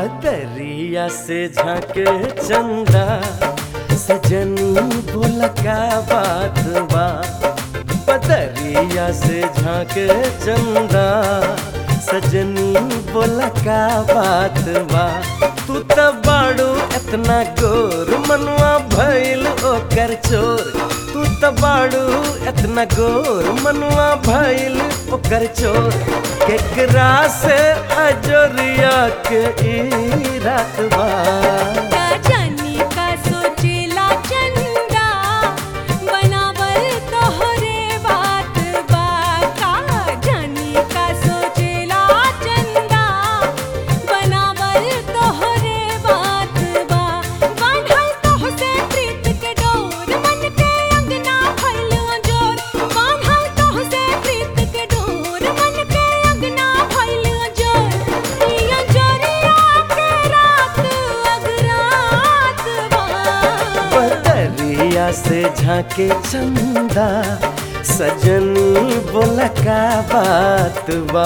बदरिया से झाके चंदा सजनी बोला का बात बा बदरिया से झाके चंदा सजनी बोला का बात बा तू त बाड़ू एतना गोर मनुआ भइल ओकर चोर तू त बाड़ू एतना गोर मनुआ भइल ओकर चोर केकरा से अजोरिया के ई रात बा का जानी का सोचेला चंदा बनावल तोहरे बात बा का जानी का सोचेला चंदा बनावल तोहरे बात बा बांधल तोहसे प्रीत के डोर मन के अंगना भइल अंजोर बांधल तोहसे प्रीत के डोर मन के अंगना भइल अंजोर ई अंजोरिया के रात अगरात बा बदरिया से झाके चंदा सजनी बोला का बात बा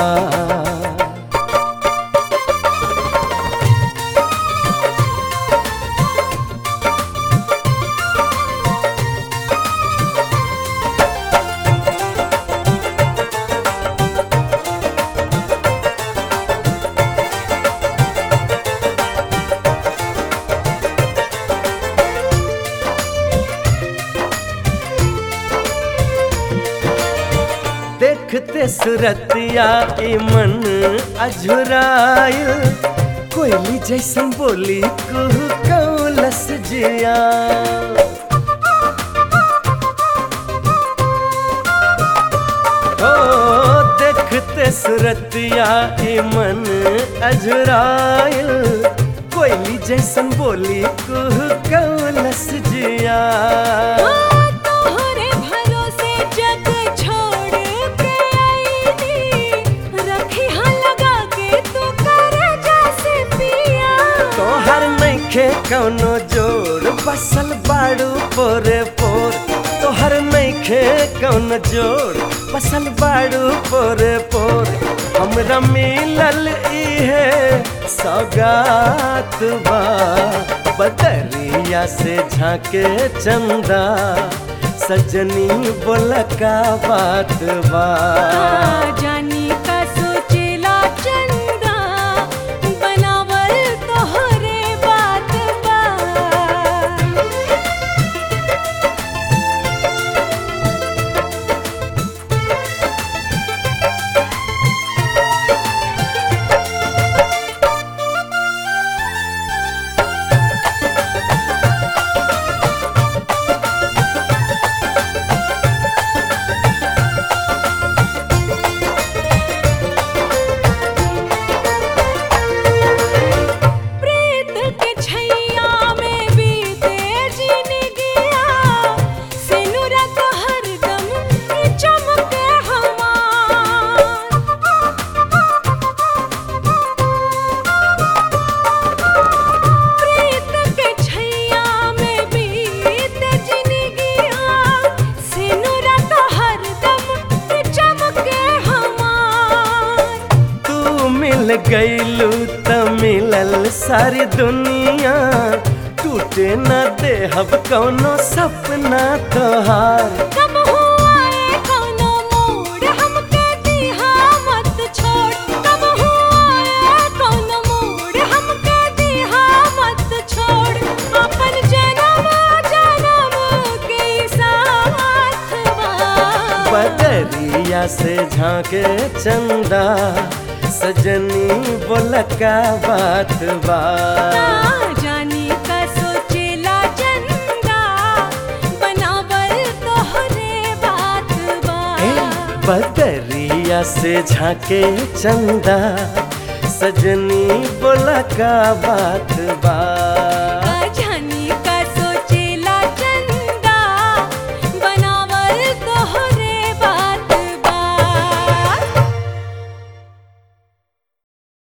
देखते सुरतिया ई मन अझुराइल कोयली जैसन बोली कुहू कौलस जिया ओ देखते सुरतिया ई मन अझुराइल कोयली जैसन बोली कुहू कौलस जिया तोहरे भरोसे जग छोड़ के आईनी रखी हाँ लगा के तू करे जैसे पिया तोहर नइखे कौनो जोड़ बसल बाड़ू पोरे पोर तोहर नइखे कौनो जोड़ बसल बाड़ू पोरे पोर हमरा मिलल इहे सौगात बा बदरिया से झाके चंदा सजनी बोला का बात बा जानी का सोचेला चंदा बनावल तोहरे बात बा प्रीत के छैया में बीते जिंदगिया सिनुरा तो हरदम चमके हमार प्रीत के छैया में बीते जिंदगिया सिनुरा तो हरदम चमके हमार तू मिल गईलू त मिलल सारी दुनिया टूटे न देहब कौनो सपना तोहार कब हुआ ए कौनो मोड़ हमके दिहा मत छोड़ कब हुआ ए कौनो मोड़ हमके दिहा मत छोड़ अपन जन्म जन्म के साथ बा बदरिया से झाके चंदा सजनी बोला का बात बा जानी का सोचेला चंदा बनावल तोहरे बात बा ए बदरिया से झाके चंदा सजनी बोला का बात बा